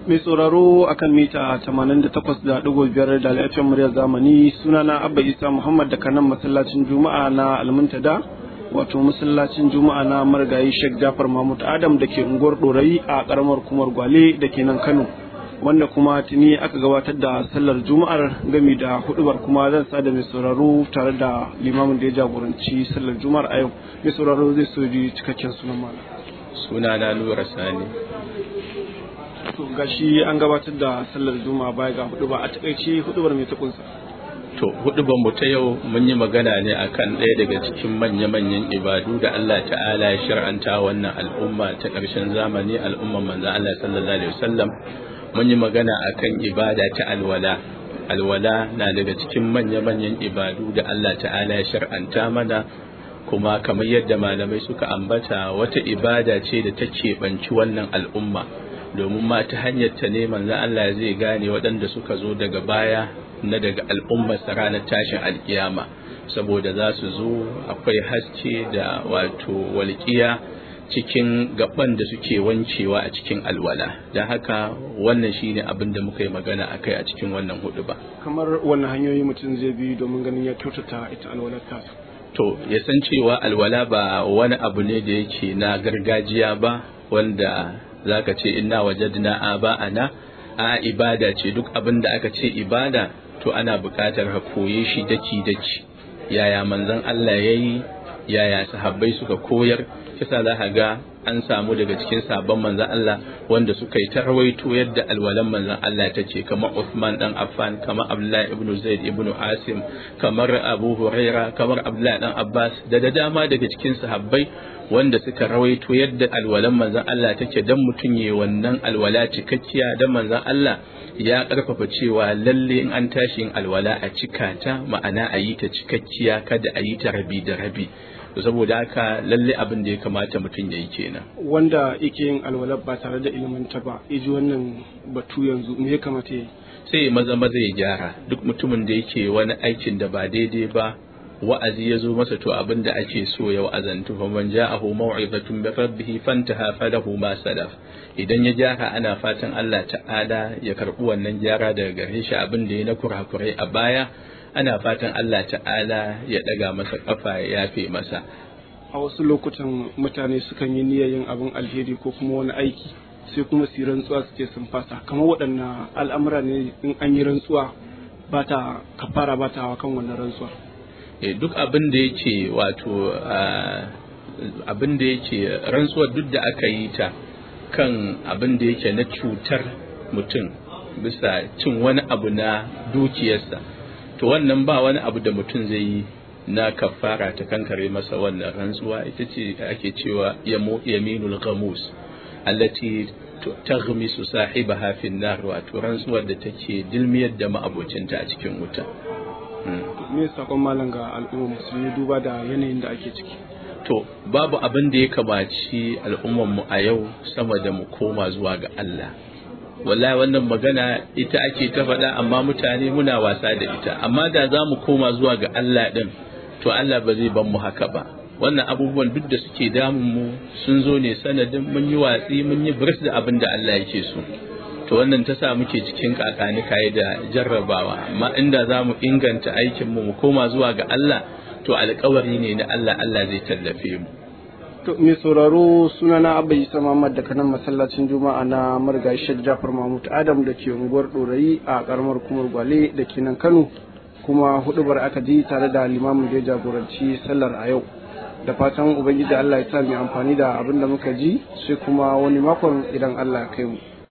mai sauraro akan mita 88.5 da lafiyar muryar zamani sunana abba isa muhammad da kanan masallacin juma'a na almuntada wato masallacin juma'a na marigayi sheikh jafar mahmud adam da ke unguwar dorayi a karamar kumar gwale da ke nan kano wanda kuma tuni aka gabatar da sallar juma'ar gami da hudubar kuma zan sa da mai sauraro tare da limamin da ya jagoranci sallar juma'ar a yau mai sauraro zai so ji cikakken sunan malam sunana nura sani to gashi an gabatar da sallar juma'a baya ga hudu ba a takaice hudubar mai ta kunsa to hudubar mu ta yau mun yi magana ne akan ɗaya daga cikin manya-manyan ibadu da Allah ta'ala ya shar'anta wannan al'umma ta ƙarshen zamani al'umman manzo Allah sallallahu alaihi wasallam mun yi magana akan ibada ta alwala alwala na daga cikin manya-manyan ibadu da Allah ta'ala ya shar'anta mana kuma kamar yadda malamai suka ambata wata ibada ce da ta keɓanci wannan al'umma domin ma ta hanyar ta ne manzon Allah zai gane waɗanda suka zo daga baya na daga al'ummar ranar tashin alkiyama saboda za su zo akwai haske da wato walƙiya cikin gaban da suke wancewa a cikin alwala don haka wannan shine abin da muka yi magana a kai a cikin wannan hudu ba kamar wannan hanyoyi mutum zai bi domin ganin ya kyautata ita alwalar tasa to ya san cewa alwala ba wani abu ne da yake na gargajiya ba wanda zaka ce inna wajadna aba'ana a ibada ce duk abin da aka ce ibada to ana buƙatar ka koye shi daki daki yaya manzon Allah yayi yaya sahabbai suka koyar kisa za ka ga an samu daga cikin sabon manzon Allah wanda suka yi tarwaito yadda alwalan manzon Allah ta ce kamar Uthman dan Affan kamar Abdullah ibn Zaid ibn Asim kamar Abu Huraira kamar Abdullah dan Abbas da da dama daga cikin sahabbai wanda suka rawaito yadda alwalan manzon Allah take dan mutum yayi wannan alwala cikakkiya dan manzon Allah ya karfafa cewa lalle in an tashi yin alwala a cika ta ma'ana a yi ta cikakkiya kada a yi ta rabi da rabi saboda haka lalle abin da ya kamata mutum ya yi kenan wanda yake yin alwala ba tare da ilimin ta ba iji wannan batu yanzu me ya kamata ya yi sai maza maza ya gyara duk mutumin da yake wani aikin da ba daidai ba wa'azi ya zo masa to abin da ake so ya wa'azantu fa man ja'ahu maw'izatun min rabbih fantaha falahu ma salaf idan ya gyara ana fatan Allah ta'ala ya karbi wannan gyara daga gare shi abin da ya na kurakurai a baya ana fatan Allah ta'ala ya daga masa kafa ya yafe masa a wasu lokutan mutane sukan yi niyyar yin abin alheri ko kuma wani aiki sai kuma su yi rantsuwa su ce sun fasa kamar waɗannan al'amura ne in an yi rantsuwa ba ta kafara ba ta kan wannan rantsuwa duk abin da yake wato abin da yake rantsuwar duk da aka yi ta kan abin da yake na cutar mutum bisa cin wani abu na dukiyarsa to wannan ba wani abu da mutum zai yi na kafara ta kankare masa wannan rantsuwa ita ce ake cewa yaminul ghamus allati taghmisu sahibaha fi nar wato rantsuwar da take dilmiyar da ma'abocinta a cikin wuta me sakon malam ga al'umma musulmi duba da yanayin da ake ciki to babu abin da ya kamaci al'ummar mu a yau sama da mu koma zuwa ga Allah wallahi wannan magana ita ake ta faɗa amma mutane muna wasa da ita amma da za mu koma zuwa ga Allah din to Allah ba zai ban mu haka ba wannan abubuwan duk da suke damun mu sun zo ne sanadin mun yi watsi mun yi birs da abin da Allah yake so to wannan ta sa muke cikin kakani kayi da jarrabawa amma inda za mu inganta aikinmu mu koma zuwa ga Allah to alkawari ne na Allah Allah zai tallafe mu to mai sauraro sunana abba isa muhammad daga nan masallacin juma'a na marigayi shek jafar mahmud adam da ke unguwar dorayi a karamar kumar gwale da ke nan kano kuma hudubar aka ji tare da limamin da ya jagoranci sallar a yau da fatan ubangiji allah ya sa mai amfani da abin da muka ji sai kuma wani makon idan allah ya kai mu